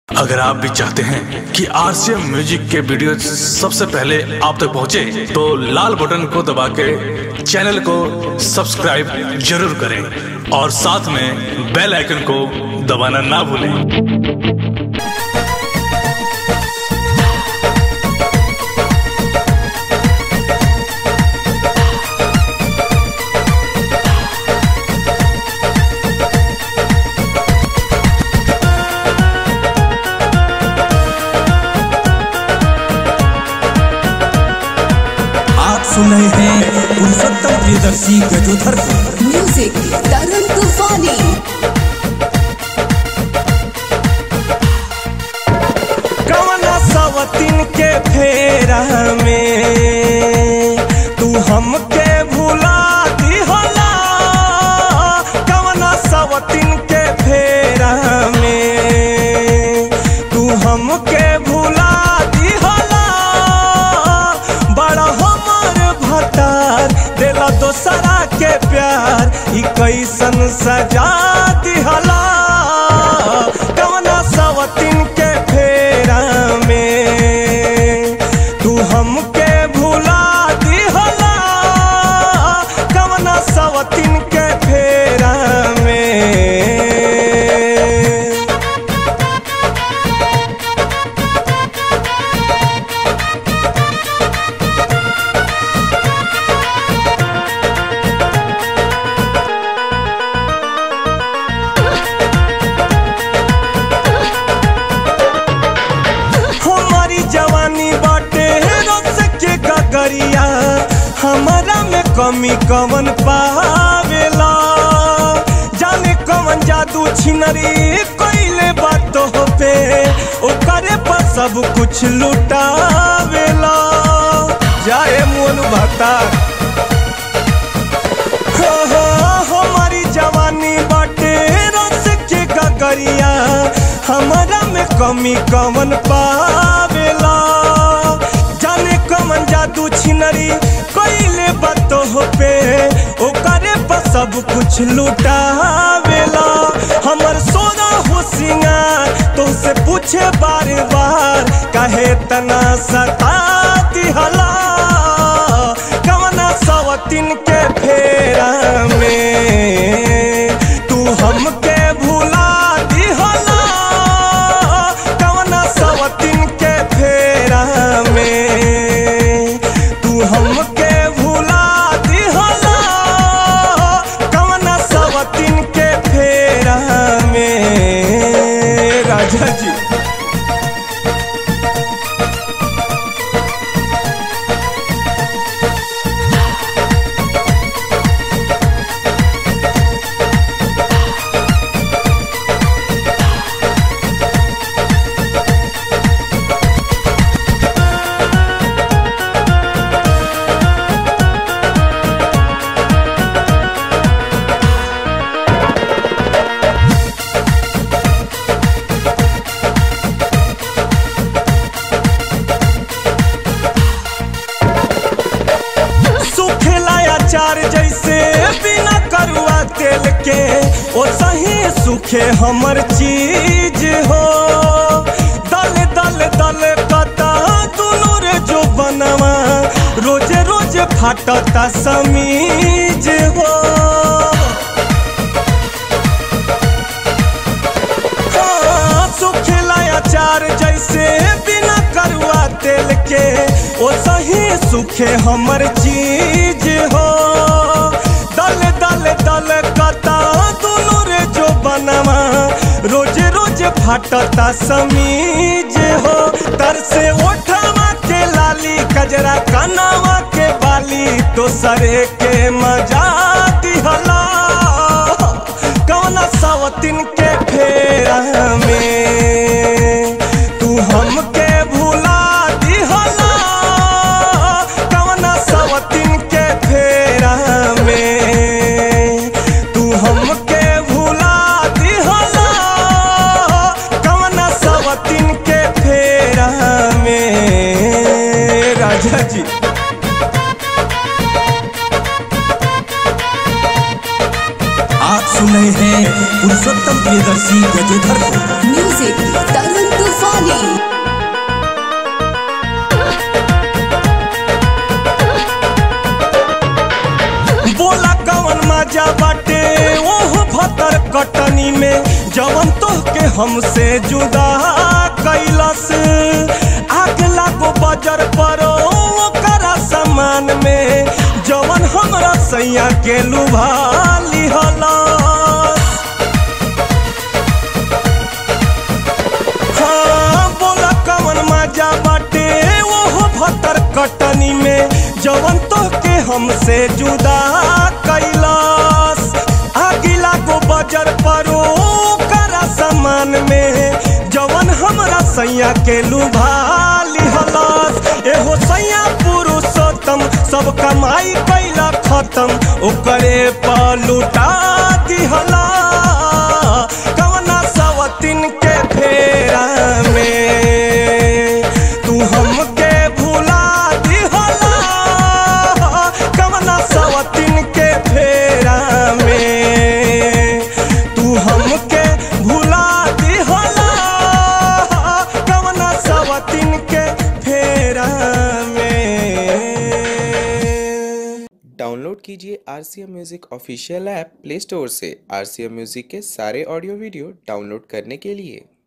अगर आप भी चाहते हैं कि आरसीएम म्यूजिक के वीडियो सबसे पहले आप तक पहुंचे, तो लाल बटन को दबा के चैनल को सब्सक्राइब जरूर करें और साथ में बेल आइकन को दबाना ना भूलें आप सुन रहे हैं पुरुषोत्तम प्रियदर्शी गजोधर को म्यूजिक तरन तूफानी कवना सवतिन के फेरा में तू हमके भुला दिहला कवना सवतिन के फेरा में तू हमके भुला दिहला बड़ा हमर भतार देला दोसरा के प्यार ई कैसन सजा दिहला कवना सवतिन के फेरा में तू हमके भुला दिहला कवना सवतिन के फेरा में हमारी जवानी बाटे रस के गगरिया हमारा में कमी कवन पावेला जाने कवन जादू छिनरी कोइले बात हो पे ओकरे पर सब कुछ लुटावेला जाए मोन भता हो हो हमारी जवानी बाटे रस के गगरिया हमारा में कमी कवन पावेला जाने कवन जादू छिनरी कोइले बात हो पे ओकरे पर सब कुछ लुटावेला हमर सोना हो सिंगार तो से पूछे बार बार काहे तना सता दिहला कवना सवतिन के फेरा में तू हमके भुला दिहला कवना सवतिन के फेरा में तू हमके भुला दिहला कवना सवतिन के फेरा में राजा जी सूखेला अचार जैसे बिना करुआ तेल के ओ सही सूखे हमर चीज हो दल दल दल कता दुनू रे जो बनवा रोजे रोजे फाटता समीज हो हाँ, सुखेला अचार जैसे बिना करुआ तेल के ओ सही सुखे हमर चीज हो दल दल दल कता दुनू रे जो बनवा रोज रोज फाटता समीज हो तर से ओठवा के लाली कजरा कनावा के बाली तो सरे के मजा दिहला कौना सवतिन के फेरा में तू हमके भुला दिहला कौना सवतिन के फेरा में तू हमके भुला दिहला कौना सवतिन के फेरा में राजा जी आप सुन रहे हैं पुरुषोत्तम प्रियदर्शी गजोधर को म्यूजिक तरन कटनी में जवन तो के हमसे जुदा कैलस आग लागो बजर पर ओकरा सामान में जवन हमरा सैया के लुभा लिहलस हाँ बोला कवन मजा बाटे ओहो भतर कटनी में जवन तो के हमसे जुदा कैलास आगिला को बजर परो करा सामान में जवन हमरा सैया के लुभा लिहलस एहो सैया पुरुषोत्तम सब कमाई कैला खत्म ओकरे पर लुटा दिहला कवना सवतिन के फेरा में तू हमके भुला दिहला कवना सवतिन के फेरा में तू हमके भुला दिहला कवना सवतिन के फेरा में डाउनलोड कीजिए R C M music official app play store से आर सी एम म्यूज़िक के सारे ऑडियो वीडियो डाउनलोड करने के लिए